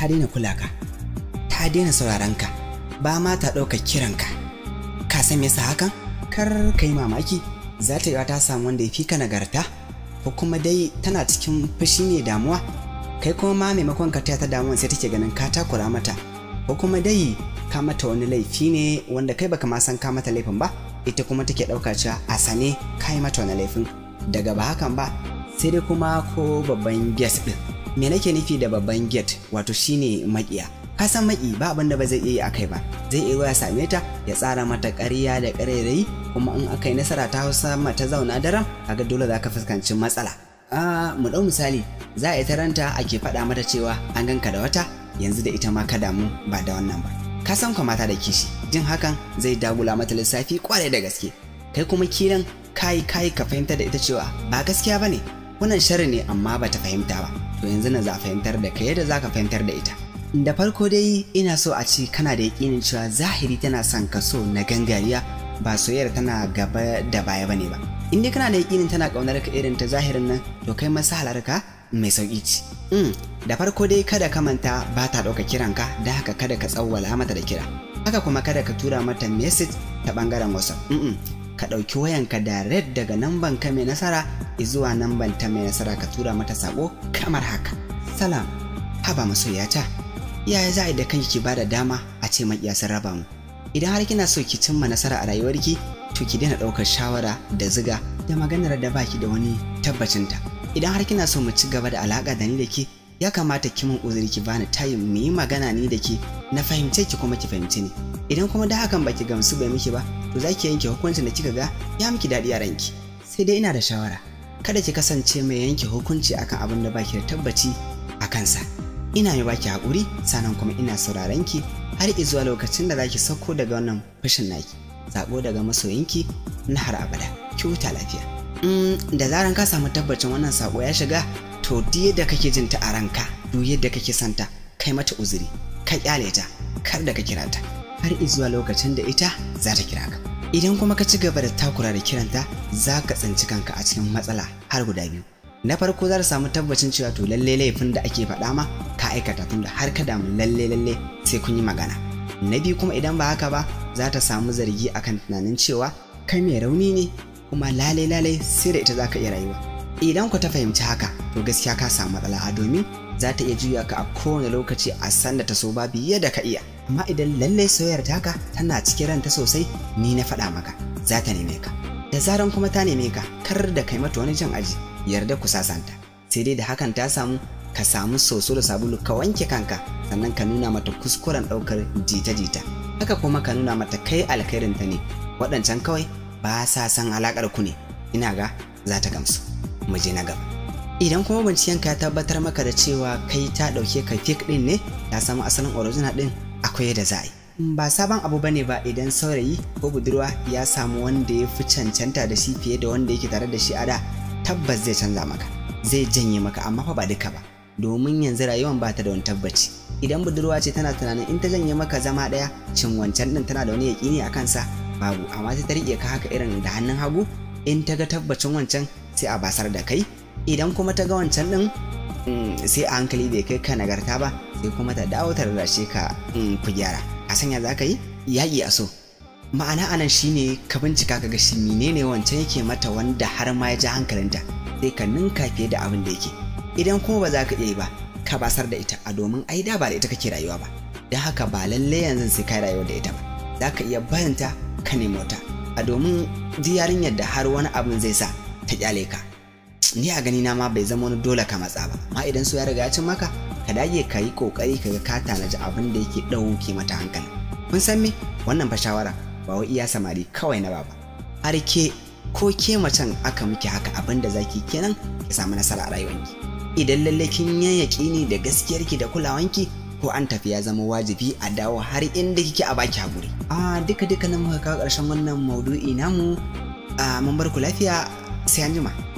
ta daina kula ka ta daina sauraron ka ba ma ta ɗauka kiranka ka san me yasa hakan kar ka yi mamaki za ta yi ta samu wanda ya fi ka nagarta ko kuma dai tana cikin fushi ne damuwa kai kuma ma maimakon ka taya ta damuwa sai take ganin ka takura mata ko kuma dai ka mata wani laifi ne wanda kai baka ma san ka mata laifin ba ita kuma take ɗauka cewa a sane ka yi mata wani laifin daga ba hakan ba sai dai kuma ko babban gate din me nake nufi da babban gate wato shine makiya ka san maki ba abin da ba zai iya yi akai ba zai iya ya same ta ya tsara mata ƙarya da ƙarairayi kuma in aka yi nasara ta hausa mata zauna daram kaga dole za ka fuskanci matsala a mu ɗau misali za a yi taranta ake faɗa mata cewa an ganka da wata yanzu da ita ma ka damu ba da wannan ba ka san kwa mata da kishi jin hakan zai dagula mata lissafi kwarai da gaske kai kuma kiran kai kai ka fahimtar da ita cewa ba gaskiya bane wannan sharri ne amma bata fahimta ba to yanzu na za fahimtar da kai yadda zaka fahimtar da ita da farko dai ina so a ce kana da yakinin cewa zahiri tana son ka so na gangariya ba soyayyar tana gaba da baya bane ba in dai kana da yakinin tana kaunar ka irin ta zahirin nan to kai masahalar ka mai sauki ce da farko dai kada ka manta ba ta ɗauka kiranka da haka kada ka tsawwala mata da kira haka kuma kada ka tura mata message ta bangaren whatsapp ka ɗauki wayanka da red daga namban ka mai nasara zuwa namban ta mai nasara ka tura mata sako kamar haka salam haba masoyata yaya za a yi da kanki ki bada dama a ce makiya sun raba mu idan har kina so ki cimma nasara a rayuwarki to ki daina ɗaukar shawara da ziga da maganar da baki da wani tabbacinta idan har kina so mu ci gaba da alaƙa da ni da ke ya kamata ki min uzuri ki bani tayin mu yi magana ni da ke na fahimce ki kuma ki fahimci ni idan kuma da hakan baki gamsu bai miki ba to za ki yanke hukuncin da kika ga ya miki daɗi a ranki sai dai ina da shawara kada ki kasance mai yanke hukunci akan abin da baki da tabbaci a kansa ina mai baki haƙuri sannan kuma ina sauraron ki har zuwa lokacin da zaki sauko daga wannan fushin naki sako daga masoyinki na har abada ki huta lafiya da zaran ka samu tabbacin wannan sako ya shiga to duk yadda kake jin ta a ranka duk yadda kake santa kai mata uzuri ka kyale ta kar da ka kira ta har zuwa lokacin da ita za ta kira ka idan kuma ka ci gaba da takura da kiranta za ka tsinci kanka a cikin matsala har guda biyu na farko za ta samu tabbacin cewa to lalle laifin da ake faɗa ma ka aikata tunda har ka damu lalle lalle sai kun yi magana na biyu kuma idan ba haka ba za ta samu zargi akan tunanin cewa kai mai rauni ne kuma lale lale sai da ita za ka iya rayuwa idan ku ta fahimci haka to gaskiya ka samu matsala a domin za ta iya juya ka a kowane lokaci a sanda ta so ba biye da ka iya amma idan lallai soyayyar taka tana cikin ranta sosai ni na faɗa maka za ta neme ka da zaran kuma ta neme ka kar da kai mata wani jan aji yarda ku sasanta sai dai da hakan ta samu ka samu soso da sabulu ka wanke kanka sannan ka nuna mata kuskuren ɗaukar jita-jita haka kuma ka nuna mata kai alkhairinta ne waɗancan kawai ba sa san alaƙar ku ne ina ga za ta gamsu mu je na gaba idan kuma bincikenka ya tabbatar maka da cewa kai ta ɗauke ka fik ɗin ne ta samu asalin original ɗin akwai yadda za a yi ba sabon abu bane ba idan saurayi ko budurwa ya samu wanda ya fi cancanta da shi fiye da wanda yake tare da shi a da tabbas zai canza maka zai janye maka amma fa ba duka ba domin yanzu rayuwan ba ta da wani tabbaci idan budurwa ce tana tunanin in ta janye maka zama ɗaya cin wancan ɗin tana da wani yaƙini a kansa babu amma sai ta riƙe ka haka irin da hannun hagu in ta ga tabbacin wancan sai a basar da kai idan kuma ta ga wancan ɗin sai a hankali bai kai ka nagarta ba sai kuma ta dawo ta rarrashe ka ku gyara a sanya za ka yi yaƙi a so ma'ana anan shine ka bincika ka ga shi menene wancan yake mata wanda har ma ya ja hankalinta sai ka ninka fiye da abin da yake idan kuma ba za ka iya yi ba ka basar da ita a domin ai da ba da ita kake rayuwa ba don haka ba lalle yanzu sai ka rayuwa da ita ba za ka iya barinta ka nemo ta a domin yarinyar da har wani abin zai sa ta kyale ka ni a gani na ma bai zama wani dole ka matsa ba amma idan so ya riga ya cin maka ka dage ka yi kokari ka ga ka tanaji abin da yake ɗauke mata hankali kun san me wannan fa shawara ba wai iya samari kawai na baba har ke ko ke macen aka miki haka abin da zaki kenan ki samu nasara a rayuwanki idan lalle kin yi yaƙini da gaskiyarki da kulawanki ko an tafi ya zama wajibi a dawo har inda kike a baki haƙuri a duka duka nan muka kawo ƙarshen wannan maudu'i namu a mun bar ku lafiya sai an jima